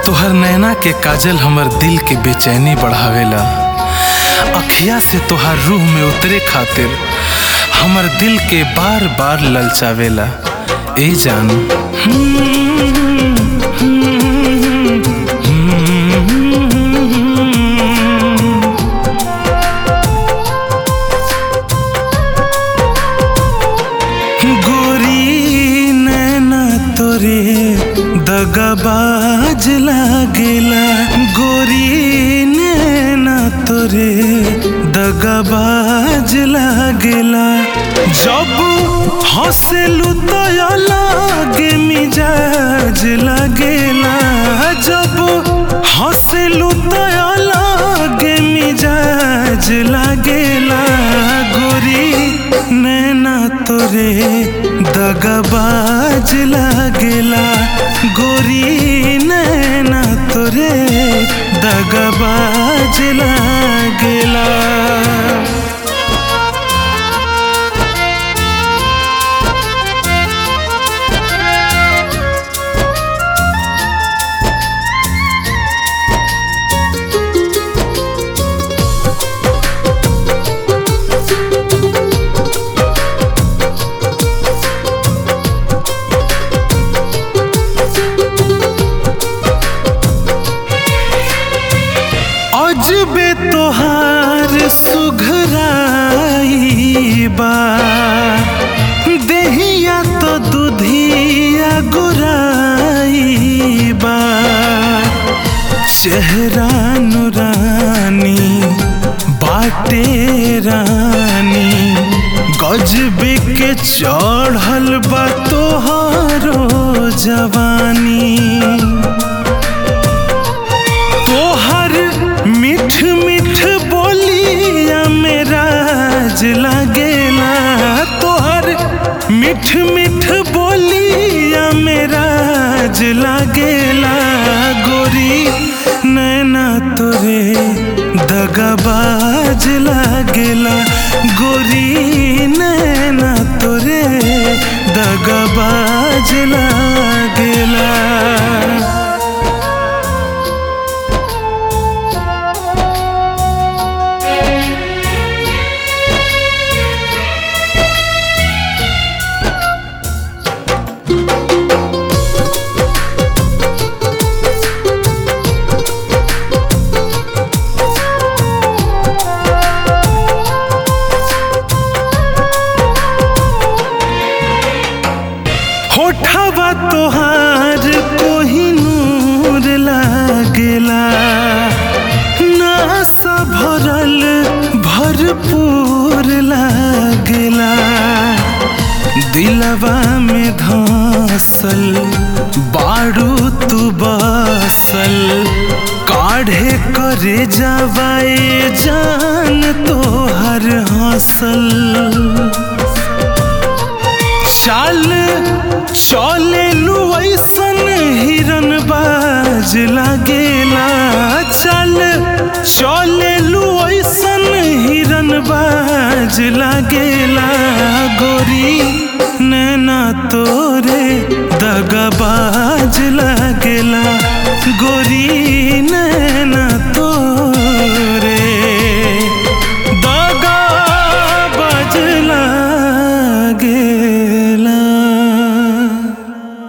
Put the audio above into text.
तोहर नैना के काजल हमर दिल के बेचैनी बढ़ावेला अखिया से तोहर रूह में उतरे खातिर हमर दिल के बार बार ललचावेला ए जान गोरी नैना तोरे दगाबाज लागेला गोरी नैना तोरे दगाबाज लागेला जब हंसलू तो लागे मिजाज लागेला जब हंसलू तो लागे मिजाज लागेला गोरी नैना तोरे दगाबाज लागेला गोरी नैना तोरे दगाबाज लागेला अजबे तोहार सुघराई बा देहिया तो दुधिया गुराई बा चेहरा नुरानी बाटे रानी गजबे के चढ़ल बा तोहारो जवानी तोहर मिठ मिठ बोलिया मेरा लागेला तोहर मिठ मिठ बोलिया मेरा लागेला गोरी नैना तोरे दगाबाज लागेला गोरी नैना तोरे दगाबाज लागेला होठवा तोहार कोहिनूर लागेला नासा भरल भरपूर लागेला दिलवा में धसल बारू तू बसल काढ़े करे जवाए जान तोहर हंसल चाल चले ऐसन हिरन बाज लागेला चल चले ऐसन हिरन बाज लागेला गोरी नैना तोरे दगाबाज लागेला गोरी